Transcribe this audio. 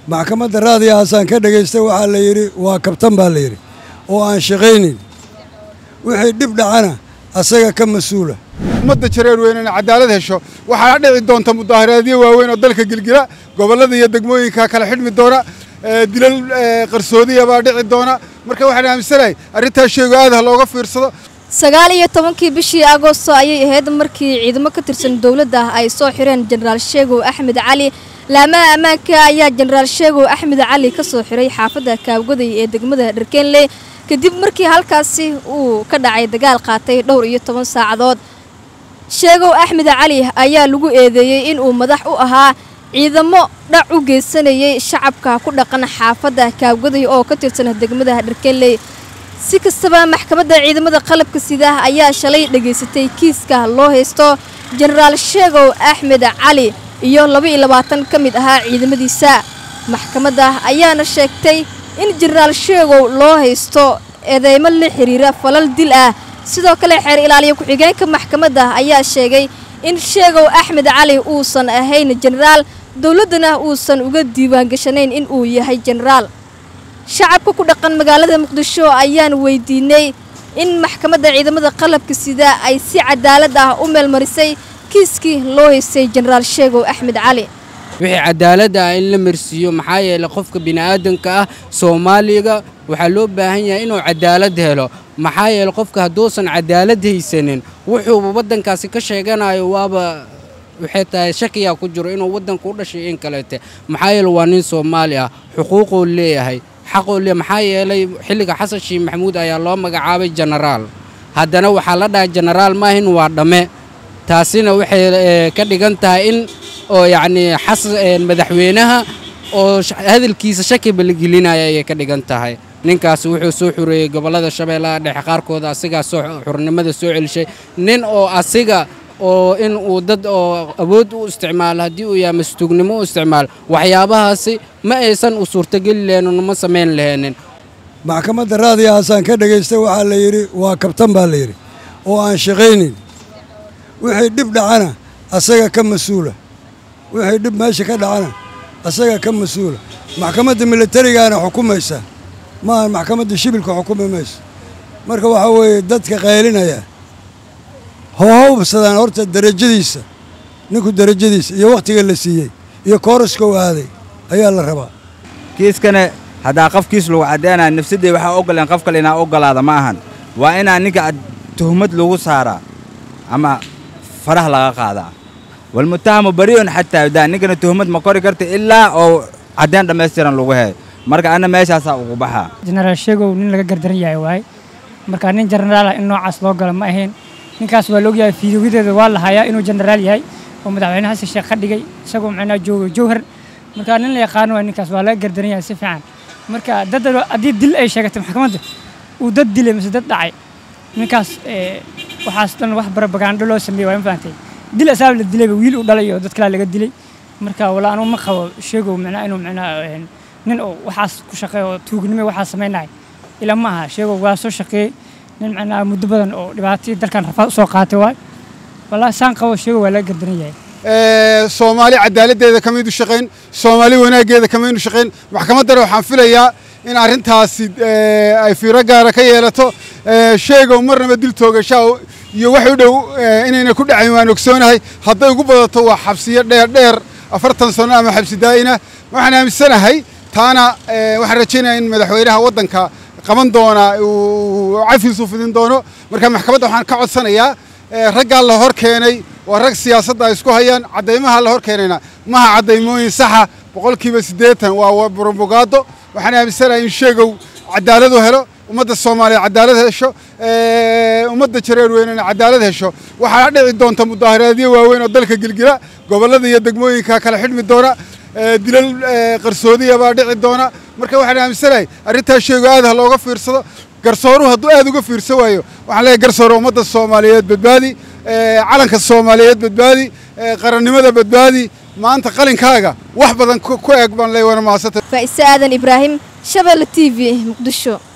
maxkamadda raadiyahaasaan ka dhegaystay waxaa la yidhi waa kabtan baa la yidhi oo aan shaqaynin wixii dhib dhacana asaga ka mas-uula ummadda jareer weyn inay cadaalad hesho waxaana dhici doonta mudaharaadyo waaweyn oo dalka gilgila gobollada iyo degmooyinka kala xidhmi doona dilal qarsoodiya baa dhici doona marka waxaan aaminsanahay arrintaas sheego aad ha looga fiirsado sagaal iyo tobankii bishii agoosto ayay ahayd markii ciidamo ka tirsan dowladda ay soo xireen jenaraal sheegow axmed cali laamaha ammaanka ayaa jenaraal sheegow axmed cali ka soo xiray xaafadda kaabgoday ee degmada dharkeenley kadib markii halkaasi uu ka dhacay dagaal qaatay dhowr iyo toban saacadood sheegow axmed cali ayaa lagu eedeeyey inuu madax u ahaa ciidamo dhac u geysanayay shacabka ku dhaqan xaafadda kaabgoday oo ka tirsan degmada dharkeenley si kastaba maxkamadda ciidamada qalabka sida ayaa shalay dhegaysatay kiiska loo haysto jenaraal sheegow axmed cali iyo laba-iyo labaatan ka mid ahaa ciidamadiisa maxkamadda ayaana sheegtay in jenaraal sheegow loo haysto eedeymo la xiriira falal dil ah sidoo kale xeer ilaaliya ku-xigeenka maxkamadda ayaa sheegay in sheegow axmed cali uusan ahayn jenaraal dowladdana uusan uga diiwaangashanayn in uu yahay jenaraal shacabka ku dhaqan magaalada muqdisho ayaan weydiinay in maxkamadda ciidamada qalabka sida ay si cadaalad ah u meelmarisay kiiskii loo haystay jenaraal sheegow axmed cali wixii cadaalad ah in la marsiiyo maxaa yeelay qofka bini'aadanka ah soomaaliga waxaa loo baahan yahay inuu cadaalad helo maxaa yeelay qofka hadduusan cadaalad haysanin wuxuuba waddankaasi ka sheeganayo waaba waxay tahay shakiyaa ku jiro inuu waddanka u dhashay in kaleete maxaa yeelay waa nin soomaali ah xuquuquu leeyahay xaquu leeyahay maxaa yeelay xilliga xasan shiih maxamuud ayaa loo magacaabay jenaraal haddana waxaa la dhahay jenaraal maahin waa dhamme taasina waxay ka dhigan tahay in oo yacnii xasan madaxweynaha oo hadalkiisa shakiba la gelinaya ayay ka dhigan tahay ninkaasi wuxuu soo xureeyey gobollada shabeellaha dhexe qaarkooda asigaa soo xurnimada soo celishay nin oo asiga oo in uu dad oo awood u isticmaalo haddii uu yahay mastuugnimo u isticmaalo waxyaabahaasi ma aysan u suurtogeli lahenin uma samayn laheenin maxkamadda raadiyahaasaan ka dhegaystay waxaa la yidhi waa kabtan baa la yidhi oo aan shaqaynin wixii dhib dhacana asaga ka mas-uula wixii dhib meesha ka dhacana asaga ka mas-uula maxkamadda militarigaana xukumaysa maaha maxkamadda shibilka xukumi mayso marka waxaa weeye dadka qaylinaya howhawbsadaan horta derajadiisa ninku derajadiisa iyo wakhtiga la siiyey iyo kooraska u aaday ayaa la rabaa kiiskana haddaa qofkiis lagu caddaynaya nafsadday waxaa ogoleen qof kale inaa ogolaada ma ahan waa inaa ninka tuhmad lagu saaraa ama faraha laga qaadaa walmutahamu bari'un xataa daa ninkana tuhmad ma kori karta ilaa oo caddayn dhammaystiran lagu heeyo marka anna meeshaasaa ugu baxaa jenaraal sheegow nin laga gardaran yahay waaye marka nin jenaraal ah in noocaas loo galo ma ahayn ninkaas waa laogyahay fiidiyogadeeda waa la hayaa inuu jenaraal yahay oo madaxweyne xasan sheekh ka dhigay isagoo macnaa joogo jowhar marka nin la yaqaano waa ninkaas waa laga gardaran yahay si fiican marka dad haddii dil ay sheegatay maxkamadda uu dad dilay mise dad dhacay ninkaas waxaas dhan wax barabagaandho loo sameeyey waa ma fahantay dil asaab la dilayba wiil uu dhalay oo dad kalaa laga dilay marka wala anugu ma qabo sheegow macnaa inuu macnaa nin oo waxaas ku shaqeeyo oo tuugnimo waxaas samaynahay ila ma aha sheegow waa soo shaqeeyey nin macnaa muddo badan oo dhibaatadii dalkan rafaad usoo qaatay waay wallaahi saan qabo sheegow waa laga gardaran yahay soomaali cadaaladdeeda kamaynu shaqayn soomaali wanaaggeeda kamaynu shaqayn maxkamaddana waxaan filayaa in arrintaasi ay fiiro gaara ka yeelato sheegow marnaba dil toogashaa iyo wax u dhow inayna ku dhacayn waan ogsoonahay hadday ugu badato waa xabsiyo dheer dheer afartan sano ama xabsi daa'ina waxaan aaminsanahay taana waxaan rajaynaya in madaxweynaha waddanka qaban doona uu cafiisu fidin doono marka maxkamadda waxaan ka codsanayaa raggaa la hor keenay waa rag siyaasadda ay isku hayaan caddaymaha la hor keenayna maha caddaymooyin saxa boqolkiiba siddeetan waa brobogaado waxaan aaminsanahay in sheegow cadaalad u helo ummadda soomaaliya cadaalad hesho ummadda jareer weyn inay cadaalad hesho waxaana dhici doonta mudaharaadyo waaweyn oo dalka gilgila gobollada iyo degmooyinka kala xidhmi doona dilal qarsoodiya baa dhici doona marka waxaan aaminsanahay arrintaas sheego aad ha looga fiirsado garsooruhu hadduu aad uga fiirsan waayo waxaan leeyahay garsoore ummadda soomaaliyeed badbaadi calanka soomaaliyeed badbaadi qarannimada badbaadi maanta qalinkaaga wax badan ku eeg baan leeyahay wana mahadsanta faa'ise aadan ibraahim shabeelle t v muqdisho